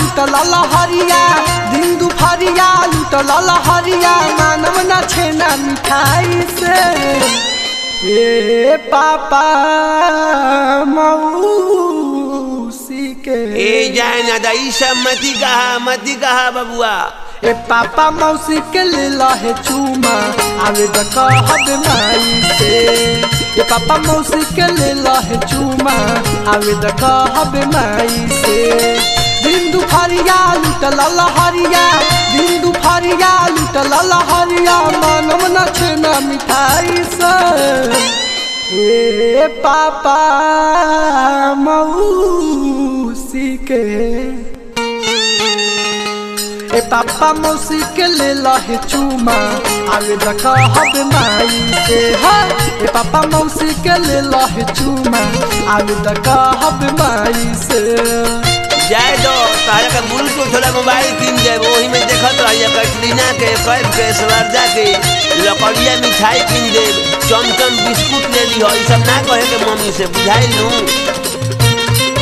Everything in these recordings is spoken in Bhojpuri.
लुटल लहरिया दिन दुपहरिया लुटल लहरिया मानव न छेना मिठाई से ए पापा मौसी के ए जाए ना दा ई सब मती कहा मती कहा बबुआ ए पापा मौसी के ले लहे चूमा आवे द कहब माई से ए पापा मौसी के ले लहे चूमा आवे द कहब माई से दिन दुपहरिया लुटल लहरिया दिन दुपहरिया लुटल लहरिया मानव न छेना मिठाई से ए पापा मौसी के ए पापा मौसी के ले लहे चूमा आवे देखा हब माई से हा ए पापा मौसी के ले लहे चूमा आवे देखा हब माई से जाए दो तारा का ब्लूटूथ वाला मोबाइल किन जाए वही में देखत रहिए कैटरीना के कैफ के स्वरजा के लकड़िया मिठाई किन दे चमचम बिस्कुट ले ली हो ई सब ना कहे के मम्मी से बुझाई लू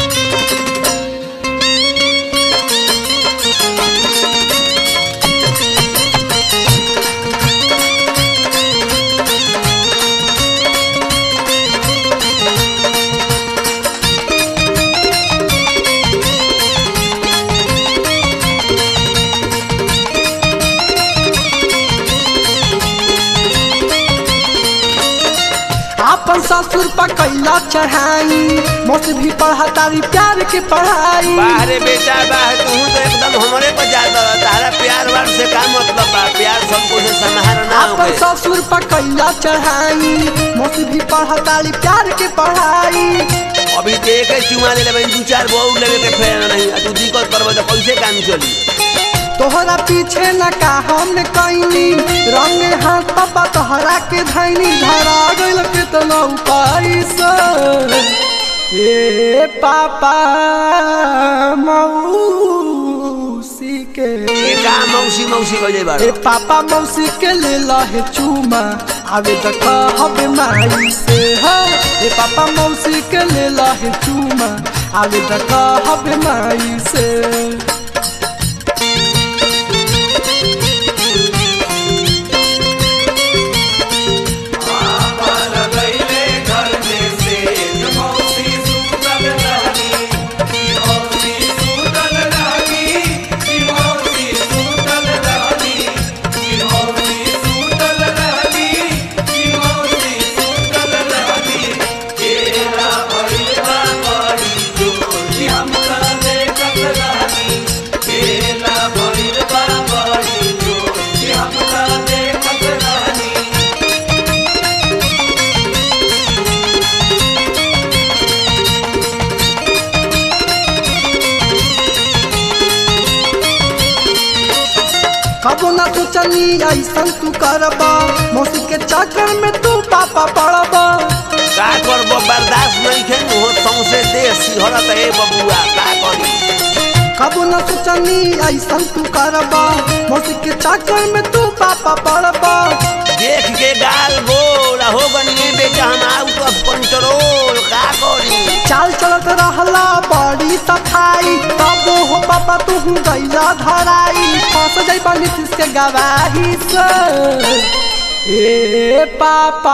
आपन ससुर पर कैला चढ़ाई मौसी भी पढ़ा तारी प्यार के पढ़ाई बाहरे बेटा बाहर तू तो एकदम हमारे पर जाता रहा तारा प्यार वार से का मतलब बा प्यार सबको से समाहार ना आपन होके ससुर पर कैला चढ़ाई मौसी भी पढ़ा तारी प्यार के पढ़ाई अभी तो एक ही चुमा ले लेबे दू चार बहु लेवे के फेर नहीं आ तू दिक्कत करबे तो कैसे काम चली तोहरा पीछे न का हम कैनी रंगे हाथ पापा तोहरा के धैनी धरा गइल कितना उपाय से ए पापा मौसी के ये का मौसी मौसी कह जाए ए पापा मौसी के ले लहे चूमा आवे त कहब माई से हा ए पापा मौसी के ले लहे चूमा आवे त कहब माई से कबो ना सोचनी ऐसन तू करबा मौसी के चक्कर में तू पापा पड़बा का करबो बर्दाश्त नहीं खे हो सौसे देश सिहरत ए बबुआ का करी कबो ना सोचनी ऐसन तू करबा मौसी के चक्कर में तू पापा पड़बा देख के गाल गोल हो गनी बेटा हम आउट ऑफ कंट्रोल का करी चाल चलत रहला बड़ी सफाई तब हो पापा तू गैला धराई फंस जाइबा नीतीश के गवाही से ए पापा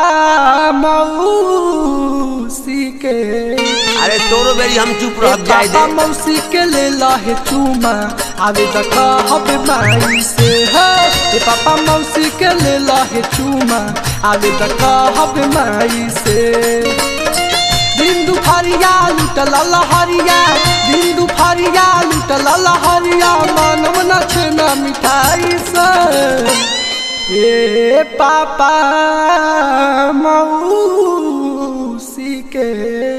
मौसी के अरे तोरो बेरी हम चुप ए रह जाए पापा दे मौसी के ले लहे चूमा आवे देख हब माई से है ए पापा मौसी के ले लहे चूमा आवे देख हब माई से दिन दुपहरिया लुटल लहरिया दिन दुपहरिया लुटल लहरिया मानव न छेना मिठाई से ए पापा मौसी के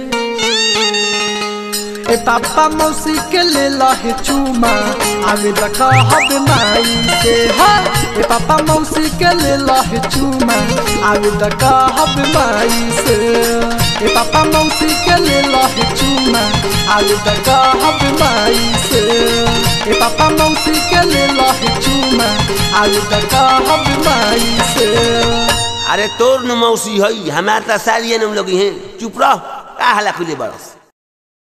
ए पापा मौसी के ले लहे चूमा आवे देख हब माई से हा ए पापा मौसी के ले लहे चूमा आवे देख हब माई से ए पापा मौसी के ले लहे चूमा आवे देख हब माई से ए पापा मौसी के ले लहे चूमा आवे देख हब माई से अरे तोर न मौसी हई हमार त सारियन लोग हैं चुप रह का हला खुले बरस